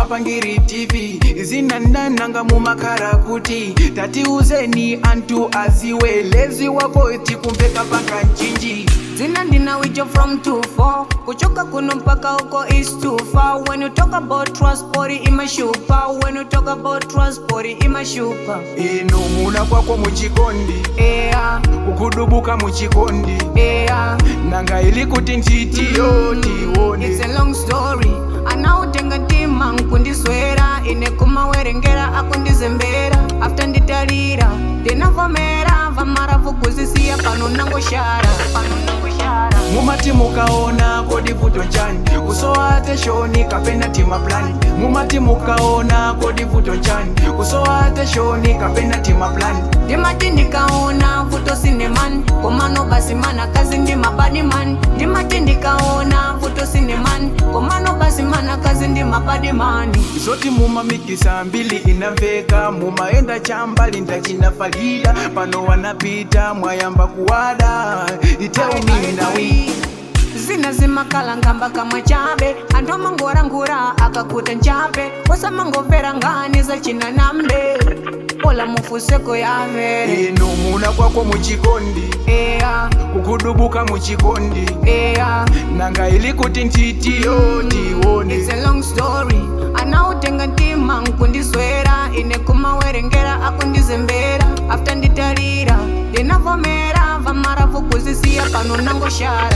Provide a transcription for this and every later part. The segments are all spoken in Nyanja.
mapangiri tv zinandananga mumakara kuti tatiuzeni antu aziwe lezi wako tikumveka paka nchinji Zina ndina wijo from 24 kuchoka kuno mpaka huko is too far when you talk about transport imashupa when you talk about transport imashupa ino muna kwako muchikondi yeah kukudubuka muchikondi yeah nanga ili kuti ntitiyo tione It's a long story anautenga ntima nkundiswera ine kumawerengera akundizembera after nditalira ndinavomera vamaravu kuzisiya pano nangoshara pano nangoshara mumati mukaona kodi vuto chani kusowate shoni kapena tima plani mumati mukaona kodi vuto chani kusowate shoni kapena tima plani ndimati ndikaona vuto sinemani komano basi mana kazi ndi mabadi mani ndimati ndikaona vuto sinemani komano basi mana kazi ndi mabadi mani zoti mumamikisa mbili inamveka mumaenda chambali ndachinafalira pano wanapita mwayamba kuwada iteuminawi zina zimakala ngamba kamwe chabe anthu amangorangura akakuta nchape osamangomvera ngani zachina nambe ola mufuseko yave ino muna kwako muchikondi eya kukudubuka muchikondi eya nanga ili kuti ntitiyo tione It's a long story anautenga ntima nkundiswera ine kumawerengera akundizembera after nditalira ndinavomera vamaravu kuzisiya pano nangoshara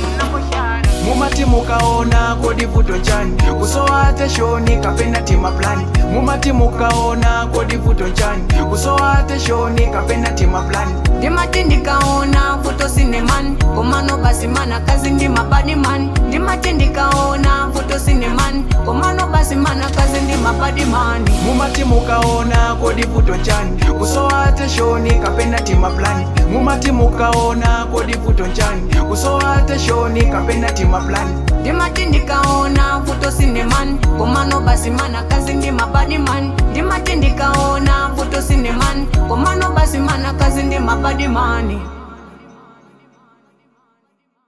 mumati mukaona kodi vuto chani kusowate shoni kapena tima plani mumati mukaona kodi vuto chani kusowate shoni kapena tima plani ndimati ndikaona vuto sinemani komano basi mana kazi ndi mabadi mani ndimati ndikaona vuto sinemani komano basi mana kazi ndi mabadi mani mumati mukaona kodi vuto chani kusowate shoni kapena tima plani mumati mukaona kodi vuto chani kusowate shoni kapena tima plani ndimati ndikaona vuto sinemani komano basi mana kazi ndi mabadi mani ndimati ndikaona vuto sinemani komano basi mana kazi ndi mabadi mani